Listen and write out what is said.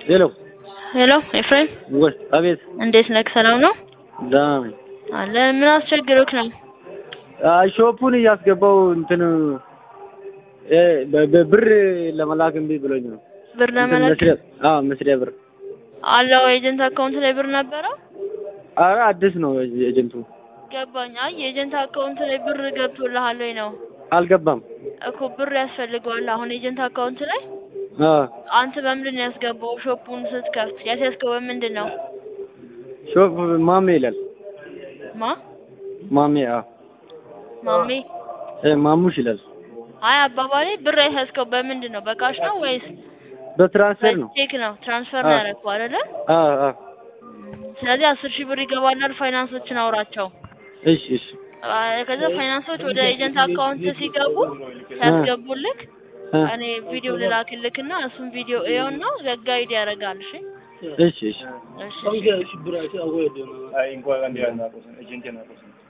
ሄሎ ሄሎ ኤፍሬም፣ ወይ አቤት። እንዴት ነህ? ሰላም ነው ደህና ነኝ። አለ። ምን አስቸግሮክ ነው? አይ ሾፑን እያስገባው እንትን እ በ- በብር ለመላክ እምቢ ብሎኝ ነው። ብር እንትን ለመላክ መስሪያ አዎ መስሪያ ብር። አለው ኤጀንት አካውንት ላይ ብር ነበረው? ኧረ አዲስ ነው ኤጀንቱ። ገባኝ። አይ የኤጀንት አካውንት ላይ ብር ገብቶልሃል ወይ ነው አልገባም። እኮ ብር ያስፈልገዋል። አሁን ኤጀንት አካውንት ላይ አዎ አንተ በምንድን ነው ያስገባው? ሾፑን ስትከፍት ያስያዝከው በምንድን ነው? ሾፕ ማሜ ይላል። ማ ማሜ አዎ ማሜ? እ ማሙሽ ይላል። አይ አባባሌ ብር ያስያዝከው በምንድን ነው? በካሽ ነው ወይስ በትራንስፈር ነው። በቼክ ነው? ትራንስፈር ነው አዎ። ያደረገው አይደለ? አዎ አዎ። ስለዚህ አስር ሺህ ብር ይገባላል። ፋይናንሶችን አውራቸው። እሺ እሺ አይ ከዛ ፋይናንሶች ወደ ኤጀንት አካውንት ሲገቡ ሲያስገቡልክ እ እኔ ቪዲዮ ልላክልክና እሱን ቪዲዮ እየውና ጋይድ ያደርጋል። እሺ እሺ እሺ እሺ Aunque si por ahí se hago de no. Ahí en cuál cantidad no, pues, 80 no, pues.